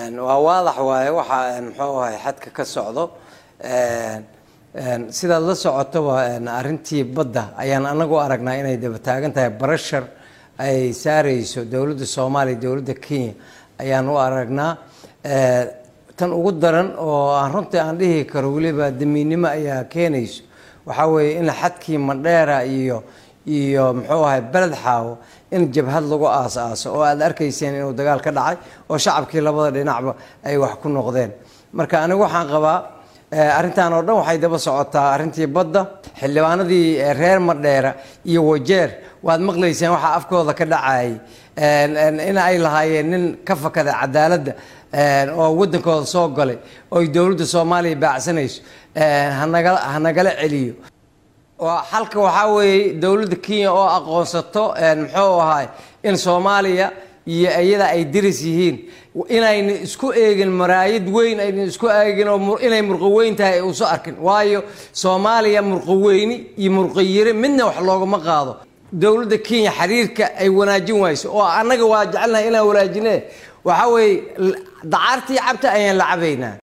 waa waadax waaye waxa muxuu ahay xadka ka socdo sidaad la socotoba arrintii badda ayaan anagu aragnaa inay daba taagan tahay barashar ay saareyso dowladda soomaaliya dowladda kenya ayaan u aragnaa tan ugu daran oo aan runtii aan dhihi karo weliba damiinnimo ayaa keenayso waxaa weeye in xadkii madheera iyo iyo muxuu ahay beled xaawo in jabhad lagu aas-aaso oo aad arkayseen inuu dagaal ka dhacay oo shacabkii labada dhinacba ay wax ku noqdeen marka anigu waxaan qabaa arrintan oo dhan waxay daba socotaa arrintii badda xildhibaanadii reer madheera iyo wajeer waad maqlayseen waxaa afkooda ka dhacayay in ay lahaayeen nin ka fakada cadaaladda oo waddankooda soo galay oo ay dowladda soomaaliya baacsanayso hanaga hanagala celiyo xalka waxaa weeye dowladda kenya oo aqoonsato muxuu ahaay in soomaaliya iyo iyada ay diris yihiin inayna isku eegin maraayad weyn ayna isku eegin oo inay murqaweyn tahay uuso arkin waayo soomaaliya murqaweyni iyo murqayire midna wax loogama qaado dowladda kenya xiriirka ay wanaajin wayso oo annaga waa jecelnahay inaan wanaajine waxaa weeye dacaartii cabta ayaan la cabaynaa